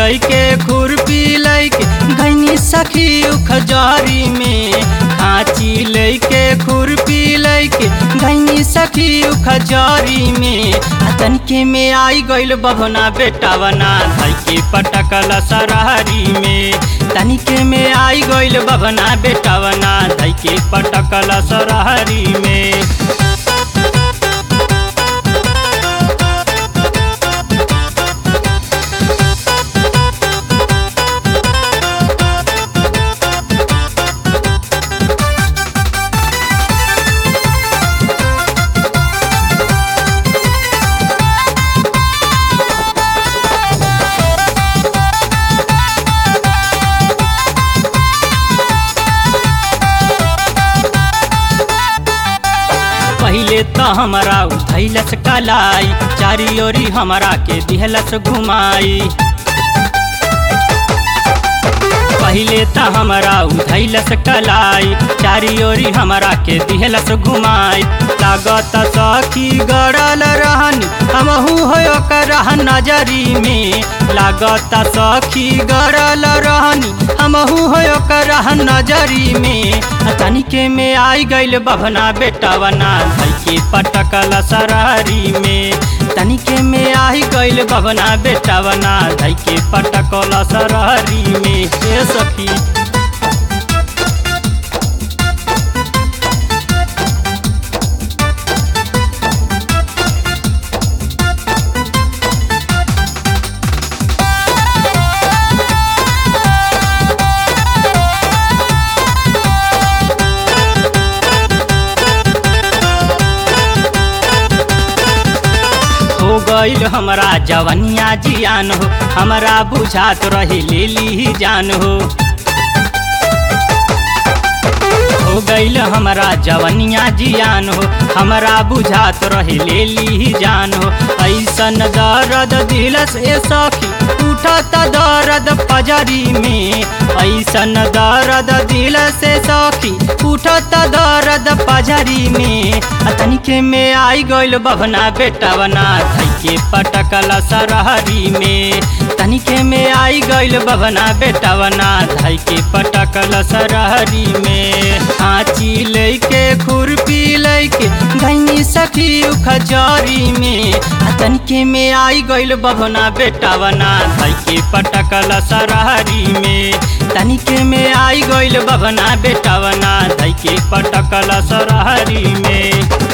लैके खुरपी लैके घैनी सखी उखजारी में खाची लैके खुरपी लैके घैनी सखी उखजारी में आ तनके में आई गइल बभना बेटावना धई के पटकल सरहरी में तनिके में आई गइल बभना बेटावना धई के पटकल सरहरी में पहिले तो हमरा उठैलस कलाई चारी ओरी हमरा के दिहलस घुमाई पहिले त हमरा उधैलस कलाई चारी ओरी हमरा के दिहलस घुमाई लागत सखी गड़ल रहनी हमहू हो ओकर नजरी में लागत सखी गड़ल रहनी हमहू हो ओकर नजरी में तनिके में आई गइल बभना बेटावना धई के पटकल सरहरी में तनिके में आई गइल बभना बेटावना धई के पटकल सरहरी में ए सखी हो गइल हमरा जवनिया जियान हो हमरा बुझात रही लेली जान हो हो गइल हमरा जवनिया जियान हो हमरा बुझात रही लेली जान हो ऐसन दर्द दिलस ए सखी उठत दर्द पजरी में ऐसन दर्द दिलस ए सखी उठत दर्द पजरी में तनिके में आई गइल बभना बेटावना धई के पटकल सरहरी में तनिके में आई गइल बभना बेटावना धई के पटकल सरहरी में खाची लैके खुरपी लैके घैनी सखी उखजारी में तनिके में आई गइल बभना बेटावना धई के पटकल सरहरी में तनिके में आई गइल बभना बेटावना धई के पटकल सरहरी में